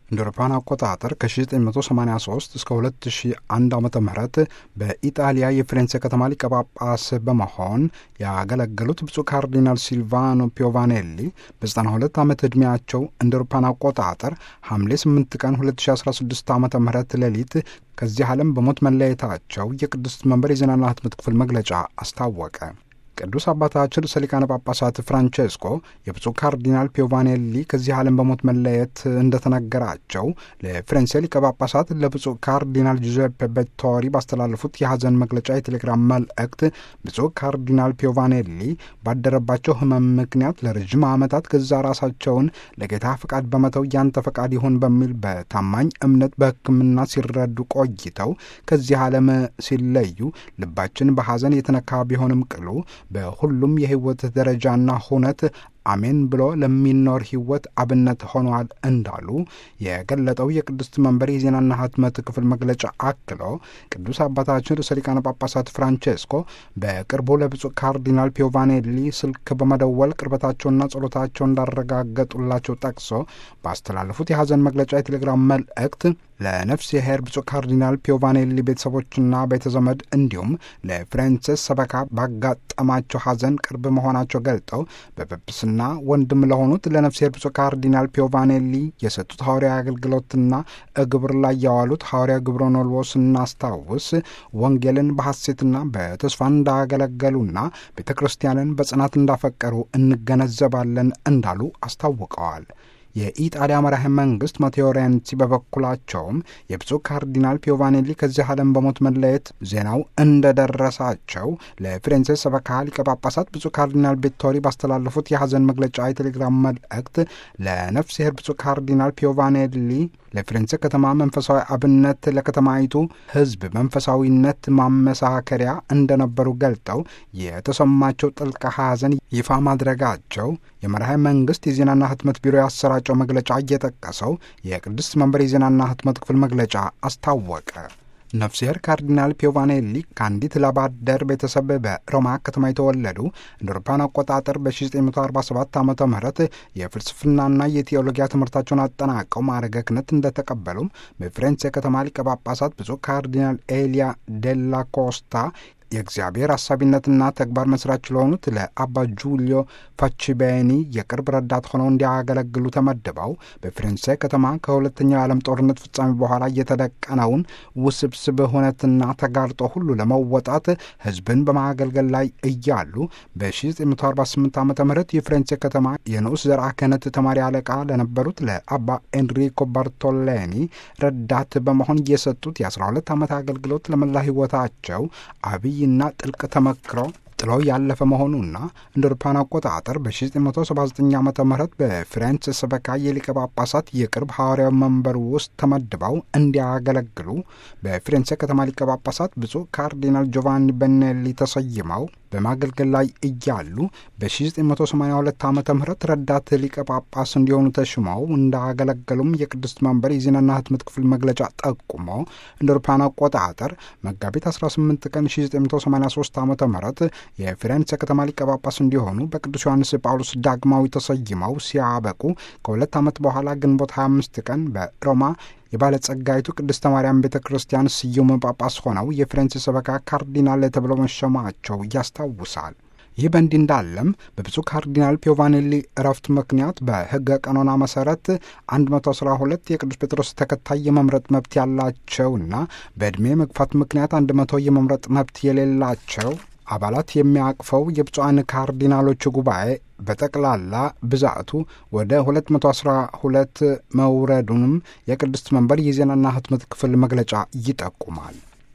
እንደ አውሮፓውያን አቆጣጠር ከ1983 እስከ 2001 ዓ ም በኢጣሊያ የፊሬንሴ ከተማ ሊቀ ጳጳስ በመሆን ያገለገሉት ብፁዕ ካርዲናል ሲልቫኖ ፒዮቫኔሊ በ92 ዓመት ዕድሜያቸው እንደ አውሮፓውያን አቆጣጠር ሐምሌ 8 ቀን 2016 ዓ ም ሌሊት ከዚህ ዓለም በሞት መለየታቸው የቅድስት መንበር የዜናና ህትመት ክፍል መግለጫ አስታወቀ። ቅዱስ አባታችን ርዕሰ ሊቃነ ጳጳሳት ፍራንቼስኮ የብፁዕ ካርዲናል ፒዮቫኔሊ ከዚህ ዓለም በሞት መለየት እንደተነገራቸው ለፍሬንሴ ሊቀ ጳጳሳት ለብፁዕ ካርዲናል ጁዜፔ ቤቶሪ ባስተላለፉት የሐዘን መግለጫ የቴሌግራም መልእክት ብፁዕ ካርዲናል ፒዮቫኔሊ ባደረባቸው ሕመም ምክንያት ለረዥም ዓመታት ገዛ ራሳቸውን ለጌታ ፈቃድ በመተው ያንተ ፈቃድ ይሁን በሚል በታማኝ እምነት በሕክምና ሲረዱ ቆይተው ከዚህ ዓለም ሲለዩ ልባችን በሐዘን የተነካ ቢሆንም ቅሉ በሁሉም የህይወት ደረጃና ሁነት አሜን ብሎ ለሚኖር ህይወት አብነት ሆኗል እንዳሉ የገለጠው የቅድስት መንበር የዜናና ህትመት ክፍል መግለጫ አክሎ ቅዱስ አባታችን ርዕሰ ሊቃነ ጳጳሳት ፍራንቼስኮ በቅርቡ ለብፁዕ ካርዲናል ፒዮቫኔሊ ስልክ በመደወል ቅርበታቸውና ጸሎታቸው እንዳረጋገጡላቸው ጠቅሶ ባስተላለፉት የሐዘን መግለጫ የቴሌግራም መልእክት ለነፍስ የሄር ብፁዕ ካርዲናል ፒዮቫኔሊ ቤተሰቦችና ቤተዘመድ እንዲሁም ለፍሬንስስ ሰበካ ባጋጠማቸው ሐዘን ቅርብ መሆናቸው ገልጠው በጵጵስና ወንድም ለሆኑት ለነፍስ የሄር ብፁዕ ካርዲናል ፒዮቫኔሊ የሰጡት ሐዋርያዊ አገልግሎትና ግብር ላይ ያዋሉት ሐዋርያ ግብረ ኖልዎ ስናስታውስ ወንጌልን በሐሴትና በተስፋ እንዳገለገሉና ቤተ ክርስቲያንን በጽናት እንዳፈቀሩ እንገነዘባለን እንዳሉ አስታውቀዋል። የኢጣሊያ መራሄ መንግስት ማቴዎ ሬንሲ በበኩላቸውም የብፁዕ ካርዲናል ፒዮቫኔሊ ከዚህ ዓለም በሞት መለየት ዜናው እንደደረሳቸው ለፊሬንሴ ሰበካ ሊቀ ጳጳሳት ብፁዕ ካርዲናል ቤቶሪ ባስተላለፉት የሐዘን መግለጫ የቴሌግራም መልእክት ለነፍስ ይሄር ብፁዕ ካርዲናል ፒዮቫኔሊ ለፊሬንሴ ከተማ መንፈሳዊ አብነት ለከተማይቱ ሕዝብ መንፈሳዊነት ማመሳከሪያ እንደነበሩ ገልጠው የተሰማቸው ጥልቅ ሐዘን ይፋ ማድረጋቸው የመርሃ መንግስት የዜናና ህትመት ቢሮ ያሰራጨው መግለጫ እየጠቀሰው የቅድስት መንበር የዜናና ህትመት ክፍል መግለጫ አስታወቀ። ነፍስሔር ካርዲናል ፒዮቫኔሊ ከአንዲት ላባደር ቤተሰብ በሮማ ከተማ የተወለዱ እንደ አውሮፓውያን አቆጣጠር በ1947 ዓ ም የፍልስፍናና የቴዎሎጊያ ትምህርታቸውን አጠናቀው ማዕረገ ክህነት እንደተቀበሉም በፍሬንስ የከተማ ሊቀ ጳጳሳት ብፁዕ ካርዲናል ኤሊያ ዴላ ኮስታ የእግዚአብሔር አሳቢነትና ተግባር መስራች ለሆኑት ለአባ ጁሊዮ ፋቺቤኒ የቅርብ ረዳት ሆነው እንዲያገለግሉ ተመድበው በፍሬንሴ ከተማ ከሁለተኛው የዓለም ጦርነት ፍጻሜ በኋላ የተደቀነውን ውስብስብ ሁነትና ተጋርጦ ሁሉ ለመወጣት ሕዝብን በማገልገል ላይ እያሉ በ1948 ዓ ም የፍሬንሴ ከተማ የንዑስ ዘርዓ ክህነት ተማሪ አለቃ ለነበሩት ለአባ ኤንሪኮ ባርቶሌኒ ረዳት በመሆን የሰጡት የ12 ዓመት አገልግሎት ለመላ ሕይወታቸው አብይ እና ጥልቅ ተመክሮ ጥሎ ያለፈ መሆኑና እንደ አውሮፓውያን አቆጣጠር በ1979 ዓ ም በፍሬንስ ሰበካ የሊቀ ጳጳሳት የቅርብ ሐዋርያዊ መንበር ውስጥ ተመድበው እንዲያገለግሉ በፍሬንስ ከተማ ሊቀ ጳጳሳት ብፁዕ ካርዲናል ጆቫኒ በኔሊ ተሰይመው በማገልገል ላይ እያሉ በ1982 ዓ ም ረዳት ሊቀ ጳጳስ እንዲሆኑ ተሽመው እንዳገለገሉም የቅድስት መንበር የዜናና ህትመት ክፍል መግለጫ ጠቁሞ እንደ አውሮፓውያን አቆጣጠር መጋቢት 18 ቀን 1983 ዓ ም የፊሬንሴ ከተማ ሊቀ ጳጳስ እንዲሆኑ በቅዱስ ዮሐንስ ጳውሎስ ዳግማዊ ተሰይመው ሲያበቁ ከሁለት ዓመት በኋላ ግንቦት 25 ቀን በሮማ የባለጸጋይቱ ቅድስተ ማርያም ቤተ ክርስቲያን ስዩም ጳጳስ ሆነው የፊሬንሴ ሰበካ ካርዲናል ተብለው መሸማቸው ያስታውሳል። ይህ በእንዲህ እንዳለም በብፁዕ ካርዲናል ፒዮቫኔሊ እረፍት ምክንያት በሕገ ቀኖና መሰረት 112 የቅዱስ ጴጥሮስ ተከታይ የመምረጥ መብት ያላቸውና በዕድሜ መግፋት ምክንያት 100 የመምረጥ መብት የሌላቸው አባላት የሚያቅፈው የብፁዓን ካርዲናሎች ጉባኤ በጠቅላላ ብዛቱ ወደ 212 መውረዱንም የቅድስት መንበር የዜናና ህትመት ክፍል መግለጫ ይጠቁማል።